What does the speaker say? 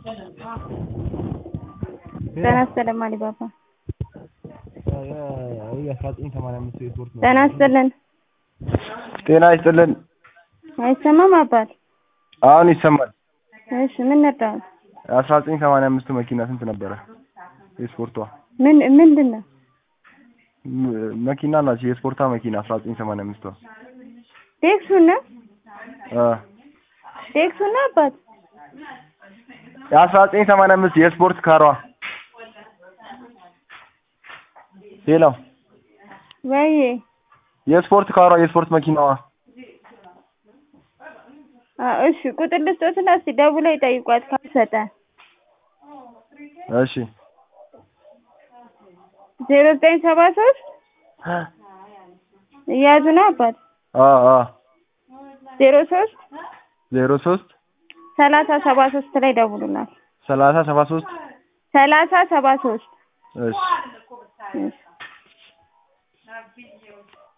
ጤና ይስጥልን አሊባባ ጤና ይስጥልን ጤና ይስጥልን አይሰማም አባት አሁን ይሰማል እሺ ምን ነበር አስራ ዘጠኝ ሰማንያ አምስቱ መኪና ስንት ነበረ የስፖርቷ ምን ምንድን ነው ም- መኪና ናቸው የስፖርቷ መኪና አስራ ዘጠኝ ሰማንያ አምስቷ ቴክሱን ነው አ ቴክሱን ነው አባት የአስራ ዘጠኝ ሰማንያ አምስት የስፖርት ካሯ ሌላው ወይ የስፖርት ካሯ የስፖርት መኪናዋ አ እሺ ቁጥር ልስጦትና እስቲ ደውለው ይጠይቋት ካልሰጠ እሺ ዜሮ ዘጠኝ ሰባ ሶስት እያዙ ነው አባት አ አ ዜሮ ሶስት ዜሮ ሶስት ሰላሳ ሰባ ሶስት ላይ ደውሉናል ሰላሳ ሰባ ሶስት ሰላሳ ሰባ ሶስት እሺ እሺ